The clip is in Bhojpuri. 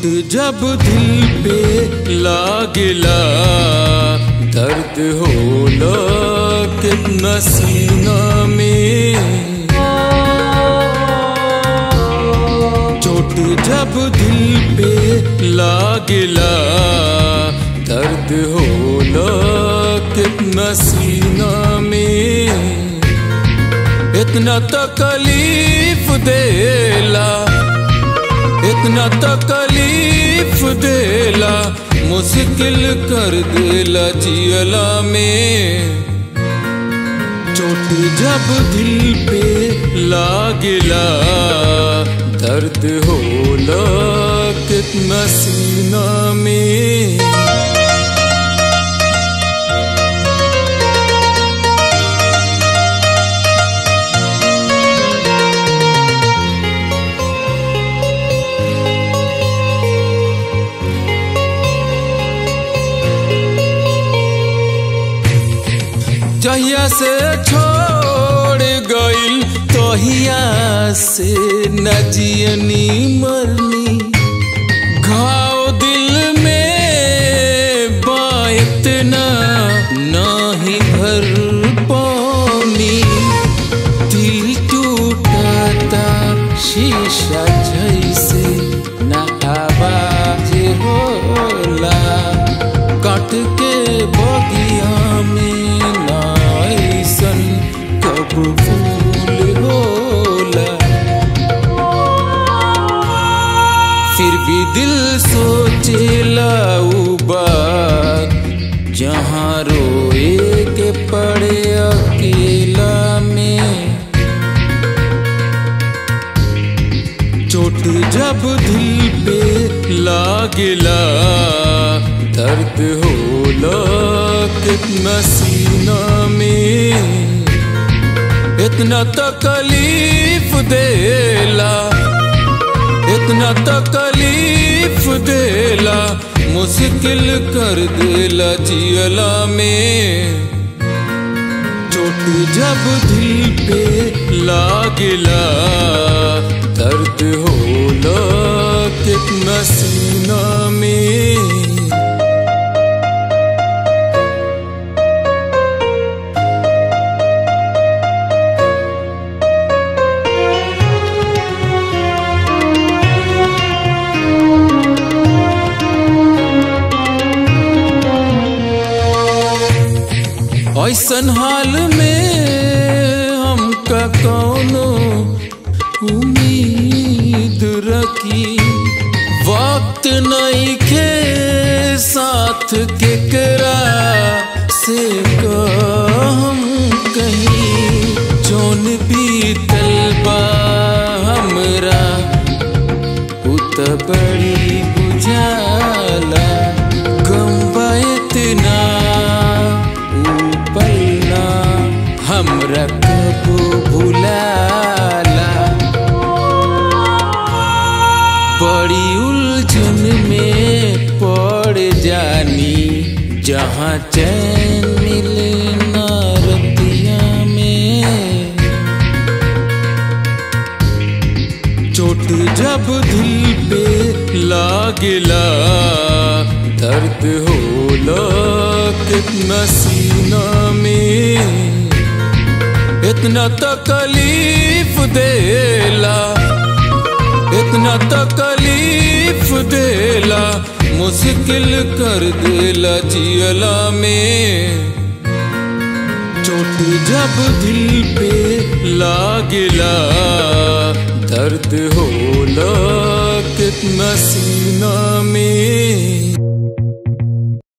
चोट जब दिल पे लागेला दर्द होला कितना सीना में चोट जब दिल पे लागेला दर्द होला कितना सीना में इतना तकलीफ देला इतना तकलीफ देला मुश्किल कर देला जियला में चोट जब दिल पे लागेला दर्द होला कितना सीना में जहिया से छोड़ गईल तहिया से न जियनी मरनी घाव दिल में बात ना नाही भर पानी दिल टूटता शीशा जैसे न आवाज होला काट के बगिया में नाइसन कब फूल होला फिर भी दिल सोचेला उ बात जहाँ रोए के पड़े अकेला में चोट जब दिल पे लागेला दर्द होला कितना सीना में इतना तकलीफ देला इतना तकलीफ देला मुश्किल कर देला जियला में चोट जब दिल पे लागेला दर्द होला कितना सीना में ऐसन हाल में हमका कौनो उम्मीद रखी वक्त नहीं के साथ केकरा से हम कहीं जोन बीतल बा हमरा उत बड़ी बुझाला गम बा इतना पलना हमरा कब भुलाला बड़ी उलझन में पड़ जानी जहाँ चैन मिले ना रतिया में चोट जब दिल पे लागेला दर्द होला कितना सीना में इतना तकलीफ देला इतना तकलीफ देला मुश्किल कर देला जियला में चोट जब दिल पे लागेला दर्द होला कितना सीना में